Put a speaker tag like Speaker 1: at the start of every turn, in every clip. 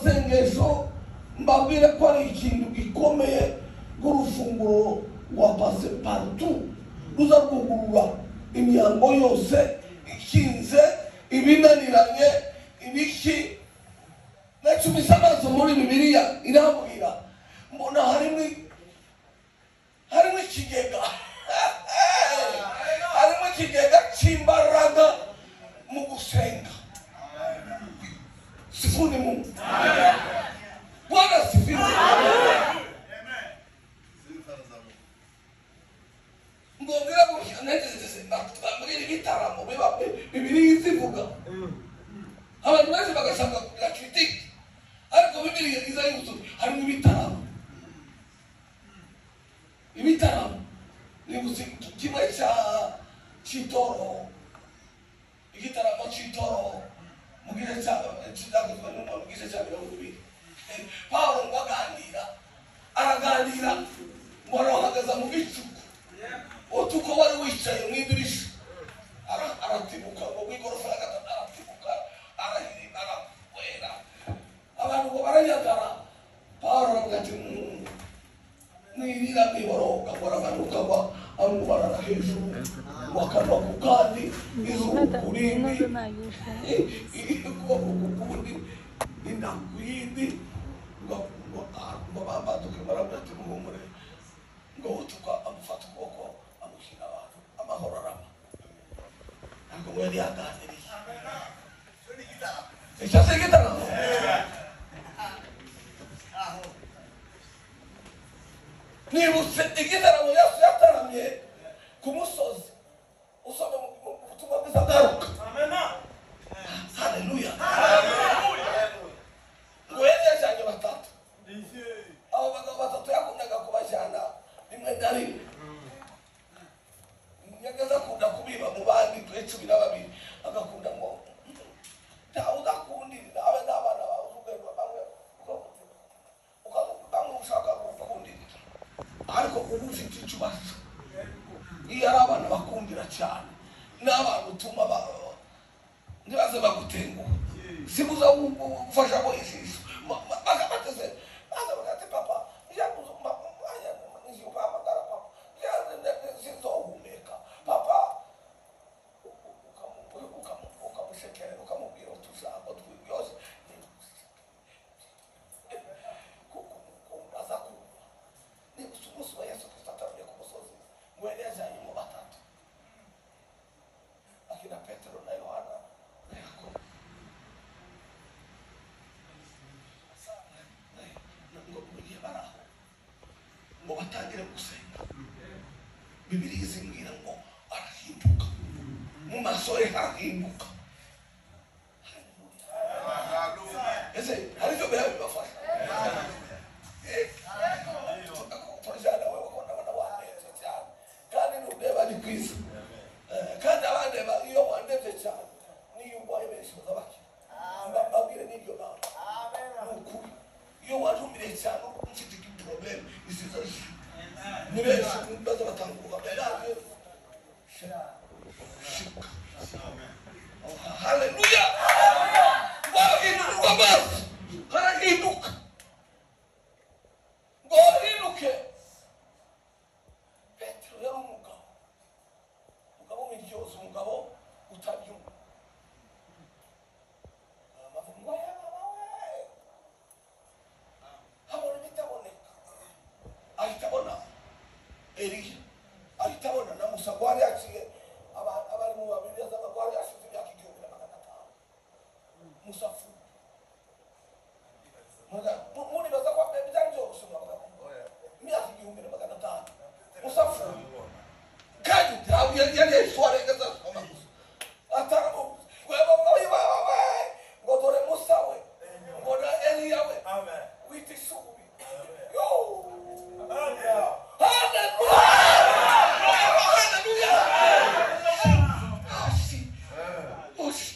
Speaker 1: amasengesho mbabwire ko ari ikintu gikomeye rw'urufunguro rwa pase parutu ruza rwugurura imihango yose ikinze ibinaniranye ibiki nacumise amaso muri bibiliya irambwira mbona harimo harimo ikigega harimo ikigega cy'imbaraga mu gusenga sifuni mungu bwana sifuni mbongera gutya nageze bambwira ibitaramo biba bibiliya izivuga abantu benshi bagashaka kugira kiritike ariko bibiliya iza yuzura harimo ibitaramo ibitaramo ni gusiga kimwe cya cy'itoro igitaramo cy'itoro mu gice cya kizakozwe n'umuntu mu gice cya mirongo ibiri pawulo ngo aganira araganira ngo arohagaza mu bicuku utuko wari wicaye mu idirisha Ara- aratibuka ngo bw'igorofa ya gatatu aratibuka arahirima arahwera abantu ngo barayagara pawulo aravuga ati "Mm, mwirira mwiboroga muramanuka ngo amubarara hejuru ngo akava ku kandi izuba ku rindi
Speaker 2: 那有什么？
Speaker 1: ubundi inakwindi ngo bambaduke barabura ati muhumure ngo utuka amufata ukuboko amushyira abantu amahoro arama ntabwo ngo yari yaganiriye icyo se gitaramo nibutse igitaramo yesu yataramye ku musozi usoma mu mu butumwa bwiza bwaruka haleluya ngo yari yajyanye batatu abo bagabo batatu yakundaga kubajyana rimwe na rimwe nyagaza akunda kubiba mu bandi kuri cumi na babiri agakunda ngo ntawe udakundira abe n'abana bawe urwego bamwe ukavuga bamwe ushaka gukundira ariko ubu ufite ikibazo iyo ari abana bakundira cyane n'abantu utuma ba- ntibaze bagutenguha sibuza gufasha ko ijisho bakabateze maze bagati papa nziuhamagara papa sinzohumeka papa ukamushekera ukamubwira utujango twiyose aza kumva nibusa umunsi wa yesu kristo ataruye ku musozi ngo yari yajyanye mu batatu akina petero na yohana na yakobo ngo mu gihe bari aho ngo batangire gusenga bibiliya izibwira ngo arahinduka mu maso he harahinduka ese hari ibyo biba bibafasha turajyana wowe ko ndabona wandenze cyane kandi nureba ni kwiza Eh, kandi abandeba iyo wandebye cyane niyo urwaye benshi bazabakira mbabwire n'iryo namba nukuri iyo wajumire cyane mfite igiporobeme isiza ni benshi maze batanguka berabe shika haleluya wahindurwa amaso harahinduka ngo hahinduke petero yari umugabo umugabo w'iryozi umugabo utabyumva bavuga ngo yaba we habona ibitaboneka ahita abona eliya ahita abona na musa ngo hari yaciye aba- abari mu babiri yazaga ngo hari yashize imyaka igihumbi na magana atanu musa apfuye Muga- mu- muribaza ko byari byoroshye muravuga ngo imyaka igihumbi na magana atanu musa apfuye kandi ntabwo yari yari yayishora igeze asoma gusa ataramuzi ngo yabamuye bawe ngo dore musa we ngo na eliya we wita ishubi yo haleluya haleluya hasi hasi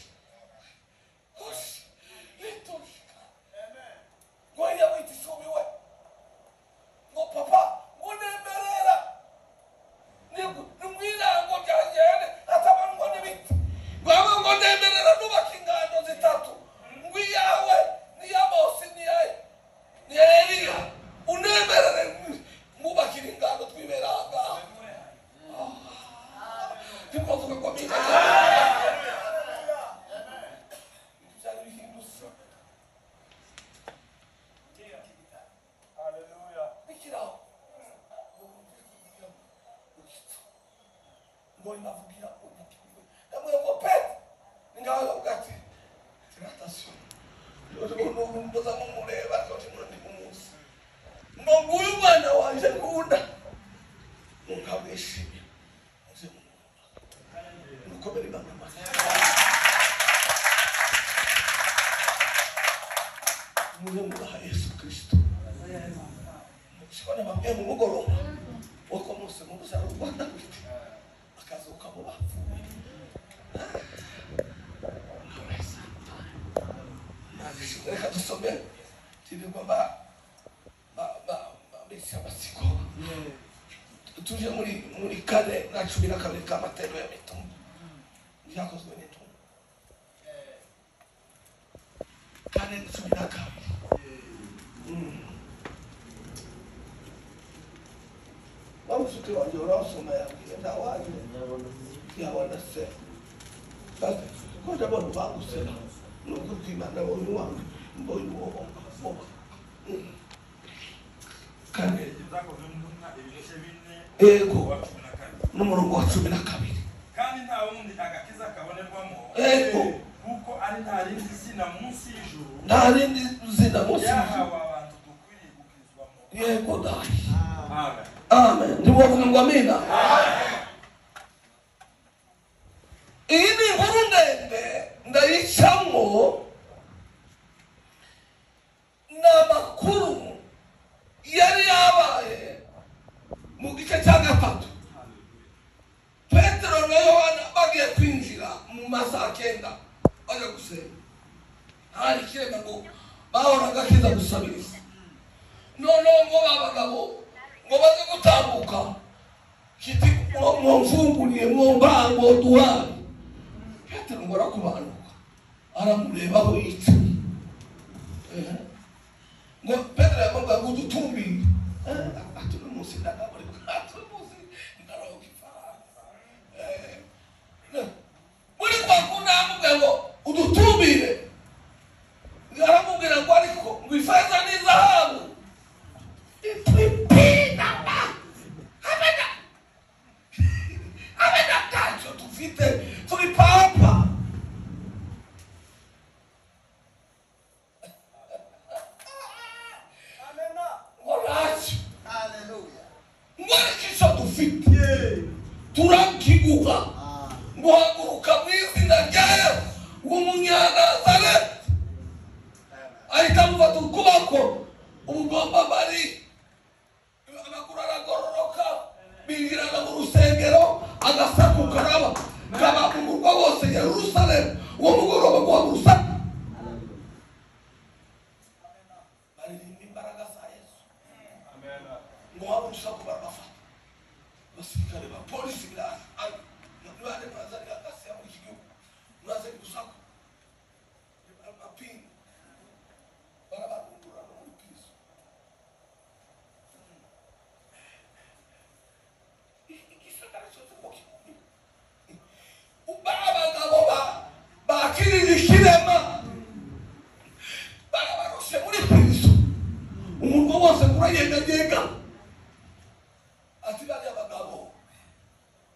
Speaker 1: hasi litoshika ngo ambao inavukia kwenye kiungo. Na moyo wako pete. Ningawala ukati. Tikata sio. Ndio ndio mboza Mungu leo basi wote mnatikumungusa. Mungu huyu bwana wanje kuunda. Mungu aweshimia. Mzee Mungu. Mkomeni baba. Mungu wa Yesu Kristo. Shikona mabye mu mugoroba. Uko Musa mu Musa rubanda akazuka mu bafu. Reka dusome tiri kwamba ba ba ba bisi amasiko. Tuje muri muri kane na cumi na kabiri k'amatero ya mitumba. Byakozwe n'itumba. Kane na cumi na kabiri. Wamusuti wanjye urasoma yabwiye ntawaje yabona se. Basi ko ndabona bagusera nubwo utimana abonye uwange mbonye uwo wambaza. Kane yego n'umurongo wa cumi na kabiri.
Speaker 2: kandi nta wundi agakiza kabonerwamo
Speaker 1: Yego.
Speaker 2: kuko ari nta rindi zina munsi y'ijuru
Speaker 1: Nta rindi zina munsi y'ijuru.
Speaker 2: ryahawe abantu dukwiriye gukizwamo
Speaker 1: yego dai
Speaker 2: Amen.
Speaker 1: amen ndiwavuga ngo amina iyi ni inkuru ndende ndayicamo ni amakuru yari yabaye mu gice cya gatatu petero na yohana bagiye kwinjira mu masaha kenda bajya gusenga hari ikirego ngo bahoraga kiza gusabiriza noneho ngo babagabo ngo baze gutambuka kiti mwo- mwomfunguriye mwombango duhane petero ngo arakubanuka aramureba aho yica Eh. ngo petero yamubwira ngo udutumbire Eh, ati uno munsi ndagaburi ati uno munsi ndaronka ifaranga Eh. Ne- muri kwa kundi aramubwira ngo udutumbire aramubwira ngo ariko ngo ifeza n'izahabu itwipinama hamena hamena ntacyo dufite turi papa ngo ntacyo ngo ariko icyo dufite turakiguha guhaguruka mu izina rya yesu w'umunyanazareti ahita amufata ukuboko ubugomba bari amaguru aragororoka binjirana mu rusengero agasakuka raba kabamugurwa bose yerusalemu uwo mugoroba guhagurusa baririmba imbaraga za yesu ngo waba ushaka kuba abafana abasirikare ba polisi biraza ari nibande muraza rigakasiya muri iki gihugu muraza gusaku amapingu barabadungura no muri piso igisagara cyose ngo kimunywe ubara abagabo ba bakirira ikirema barabaroshe muri piso umurwa wose kurayeganyega ati bariya bagabo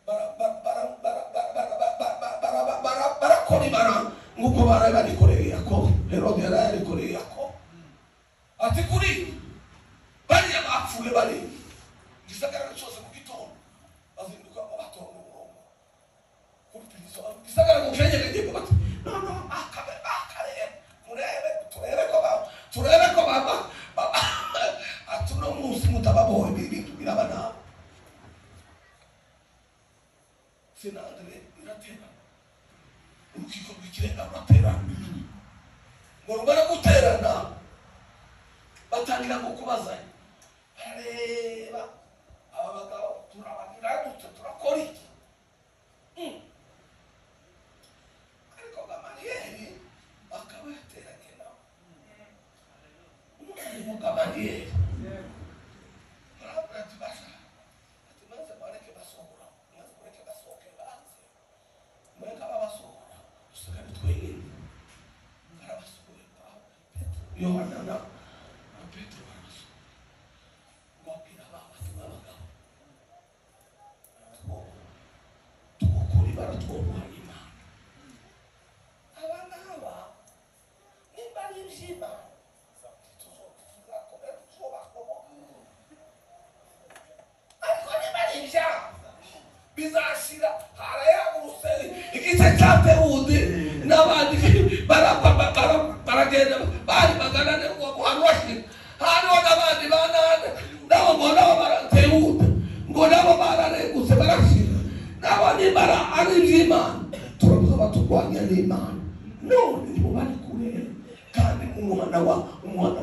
Speaker 1: bara- bara- bara- bara- bara- bara- bara- bara- bara- bara- bara- barakoribara nk'uko baraye barikoreye yakobo herode yaraye arikoreye yakobo ati kuri bariya bapfuye bari igisagara cyose mu gitondo bazinduka ngo batonde umurongo kuri pirizo igisagara ngo kenyeregeye ngo bati noneho akabe bakarebe murebe turebe ko ba turebe ko baba ati uno munsi mutababohe ibintu biraba nawe senatore iraterana urukiko rw'ikirenga ruraterana ngo rumara guterana batangira ngo kubazanya barareba aba bagabo turabagira dute turakora iki Mm. ariko gamaliyeli akaba yateranye nawe umwarimu gamaliyeli barabura tibasha ati maze bareke basohora maze bareke basohoke banze mureka babasohora dusigare twenyine barabasohoye Pawulo Petero Yohana na na Petero barabasohora ngo abwira ba bati babagabo tubo- tubo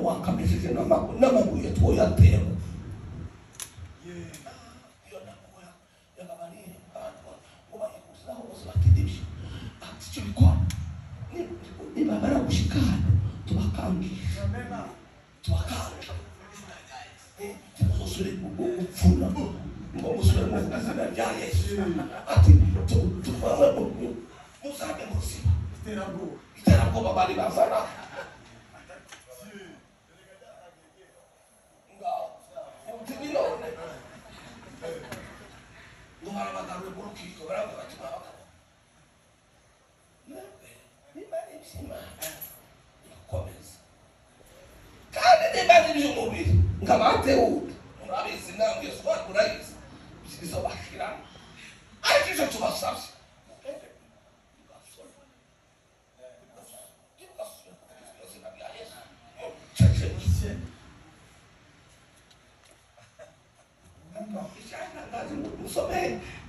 Speaker 1: wakamishije n'amaguru n'amaguru ye twoyatewe
Speaker 2: Ye.
Speaker 1: iyo ntabwo yagabaniye abantu ngo bayikuzaho bose batidibye ati icyo bikora niba bari gushikana tubakangisha
Speaker 2: Amena.
Speaker 1: tubakangisha umusore upfuna ngo umusore mu izina rya yesu ati tuvange mu muzajye mu buzima
Speaker 2: Iterabwoba.
Speaker 1: iterabwoba bari bazana
Speaker 2: Ye.
Speaker 1: ngaho uti ni none ngo barabagaruye mu rukiko baravuga ati mwabagabo mwebwe niba ari iby'imana irakomeza kandi niba ari iby'umubiri ngo abatewuta murabizi namwe yesu wanyu murayizi ibyiza bashiramo ariko icyo tubasabye Thank you.
Speaker 2: Amena.
Speaker 1: Não, já, já, já, não sou bem.